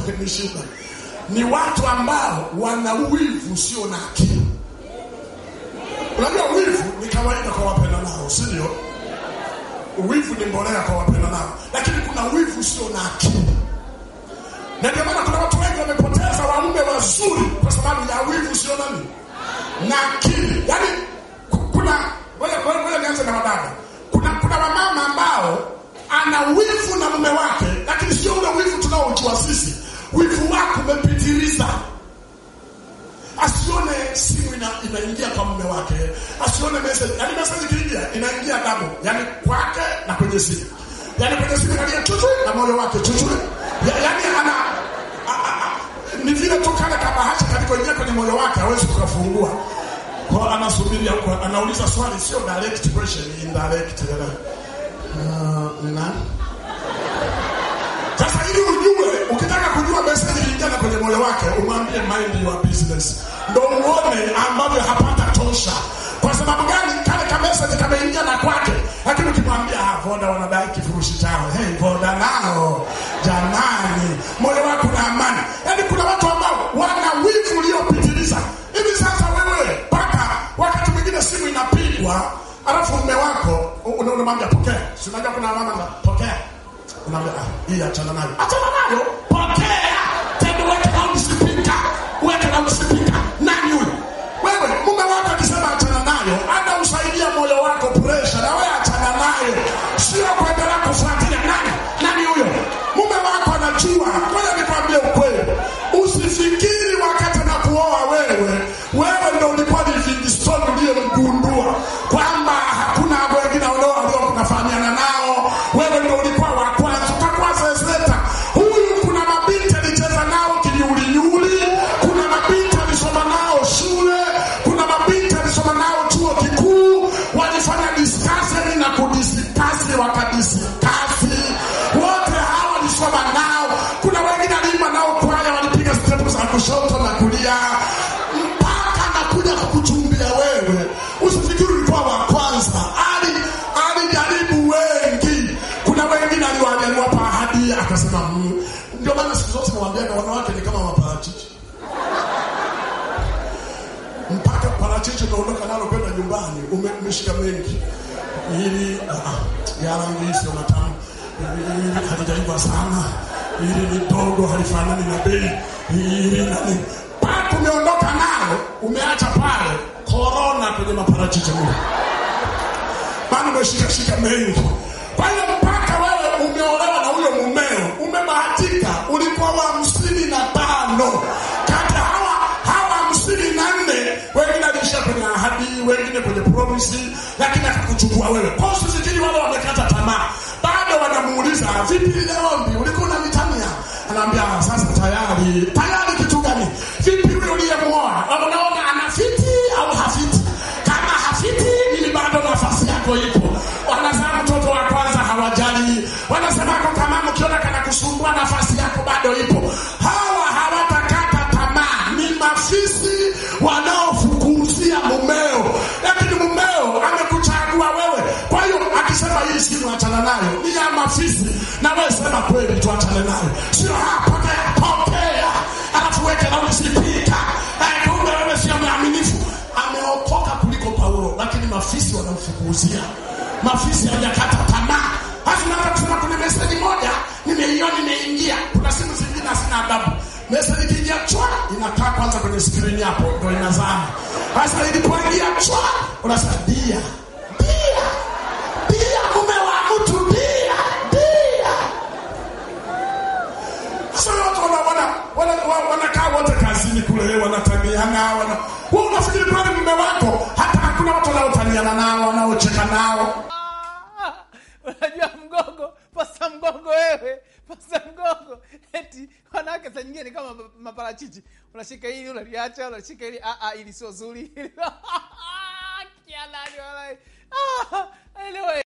wamenishinda. Ni watu ambao wana wivu usio na akili. Unajua wivu ni kawaida kwa wapenda nao, si ndio? Wivu ni mbolea kwa wapenda nao, lakini kuna wivu usio na akili, na ndio maana kuna watu wengi wamepoteza waume wazuri kwa sababu ya wivu usio nani na akili. Yaani ku- kuna ngoja ngoja ngoja nianze na wadada. Kuna kuna wamama ambao ana wivu na mume wake, lakini sio ule wivu tunaojua sisi. Wivu wake umepitiliza asione simu ina, inaingia kwa mume wake, asione message. Yani message ikiingia inaingia double, yani kwake na kwenye simu, yani kwenye simu inalia chuchu na moyo wake chuchu, ya, yani ana a, a, a, ni vile tu kale kabahasha kalikoingia kwenye moyo wake hawezi kukafungua kwa anasubiria huko, anauliza swali, sio direct question, indirect. Uh, na sasa ili ujue, ukitaka kujua message iliingia kwenye moyo wake, umwambie mind your business, ndo uone ambavyo hapata tosha. Kwa sababu gani? Kale ka message kameingia na kwake, lakini ukimwambia ah, Voda wanadai kifurushi chao, hey, Voda nao jamani, moyo wako na amani. Yaani kuna watu ambao wana wivu uliopitiliza. Hivi sasa wewe mpaka wakati mwingine simu inapigwa, alafu mume wako una- unamwambia pokea, si unajua kuna mama za pokea unaambia ah, hii achana nayo, achana nayo, pokea tena, weke down speaker, weke down speaker. Nani huyo? Wewe mume wako akisema achana nayo, anausaidia moyo wako pressure, na wewe achana nayo, sio kuendelea kufuatilia nani nani huyo. Mume wako anajua. Ngoja nikwambie ukweli, usifikiri wakati anakuoa wewe, wewe ndo ulikuwa ni Livingstone uliyemgundua kwamba hakuna wengine wanao waliokufahamiana nao, wewe ndo ulikuwa wa kwanza, utakuwa zezeta. Huyu kuna mabinti alicheza nao kinyulinyuli, kuna mabinti alisoma nao shule, kuna mabinti alisoma nao chuo kikuu, walifanya discussion na kudiskasi wakadiskasi, wote hawa walisoma nao. Kuna wengine aliimba nao kwaya, walipiga step za kushoto na kulia, mpaka anakuja kukuchumbia wewe. Usifikiri ulikuwa wa kwanza, ali alijaribu wengi. Kuna wengine aliwa- aliwapa ahadi akasema mm. Ndio maana siku zote nawaambiaga wanawake ni kama maparachichi mpaka parachichi unaondoka nalo kwenda nyumbani, ume- umeshika mengi, ili ah, ah, ya rangi hii sio matamu, ili halijaiva sana, ili ni dogo, halifanani na bei, ili nani, mpaka umeondoka nalo, umeacha pale korona kwenye maparachichi mle maana umeshikashika mengi. Kwa hiyo mpaka wewe umeolewa na huyo mumeo, umebahatika, ulikuwa wa hamsini na tano kati ya hawa hawa hamsini na nne wengine aliishia kwenye ahadi, wengine kwenye promisi, lakini akakuchukua wewe. Kwa hiyo usifikiri wale wamekata tamaa, bado wanamuuliza vipi, leo mbi ulikuwa unanitania? Anaambia sasa tayari. Tayari kitu gani? Vipi yule uliyemuoa, unaona anafiti au hafiti? Kama hafiti, ili bado nafasi yako ipo. Wanazaa mtoto wa kwanza hawajali, wanasema kwa kama mkiona kana kusumbua, nafasi yako bado ipo. Hawa hawatakata tamaa, ni mafisi wanaofukuzia mumeo, lakini mumeo amekuchagua wewe. Kwa hiyo akisema hii simu achana nayo, ni ya mafisi, na wewe sema kweli, tuachane nayo, sio hapa pokea, pokea, alafu weke na usipika. Eh, kumbe wewe sio mwaminifu. Ameokoka kuliko Paulo, lakini mafisi wanamfukuzia. Mafisi hajakata tamaa. Hasa naweza kusema kuna meseji moja nimeiona imeingia. Kuna simu zingine hazina adabu. Meseji ikiingia chwa inakaa kwanza kwenye skrini hapo ndio inazama. Sasa ilipoingia chwa unasema dia. Dia. Dia mume wa mtu dia. Dia. Sasa watu wana wana wana wana- wanakaa wote kazini kule wanataniana wana wewe unafikiri kwani mume wako hata hakuna watu wanaotaniana nao wanaocheka nao Ah, unajua mgogo pasa mgogo wewe pasa mgogo eti wanawake saa nyingine ni kama ma- maparachichi unashika hili unaliacha unashika hili ah, ah, ili sio zuri kialani walai ah, anyway